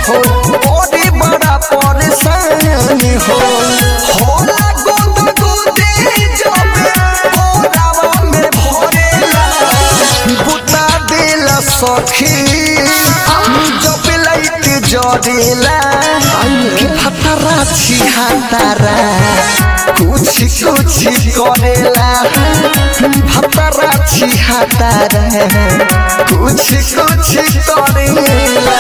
हो बड़ी बड़ा परेशान हो होला गोद गोदी जब ओरावा में भरेला बुता देला सखी जब लाइट जरेला कि फतरा छिहातारा कुछ कुछ करेला फतरा छिहातारा कुछ कुछ करेला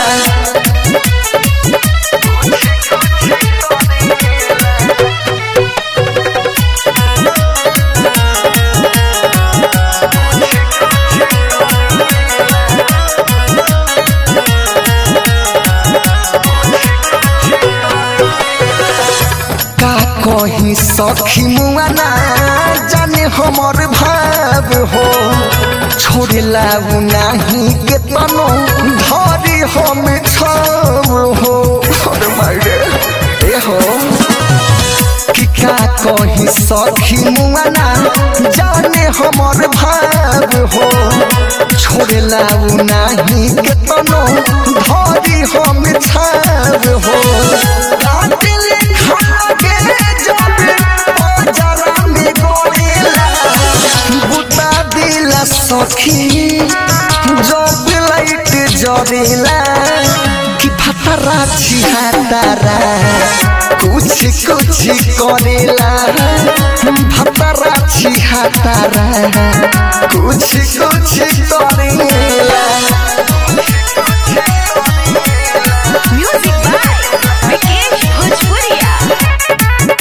का कही सखी मुआना जाने हमर भाव हो छोड़ला उ नाही के तनो धरी हम छाव हो अरे मारे ए हो कि का कही सखी मुआना जाने हमर भाव हो छोड़ला उ नाही के तनो धरी हम छाव हो कातिल खागे जब बाजारा में गोरेला बुता दिला सखी जब लाइट जरेला कि फतरा छिहातारा कुछ कुछ करेला फतरा छिहातारा कुछ कुछ करेला Music by Vikesh Bhojpuria.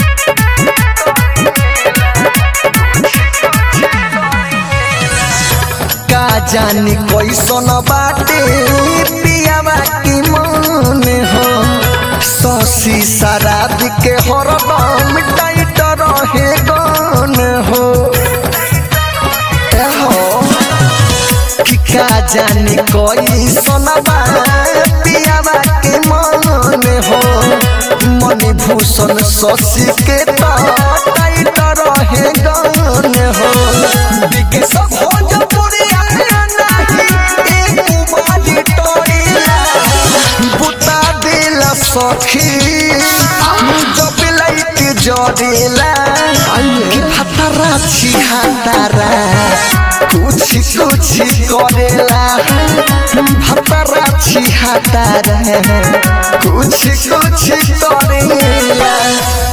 का जानी कैसन बाटे पियावा की मन हो ससी शराब के हरदम टाइट रहे गन हो ए हो कि का जानी कैसन बा पियावा के मन हो मन भूषण शशि के तो टाइट रहे गन हो विकेश भोजपुरिया नाही एक बाजी टोइला बुता दिला सखी जब लाइट जरेला कि फतरा छिहातारा कुछ कुछ करेला फतरा छिहातारा कुछ कुछ करेला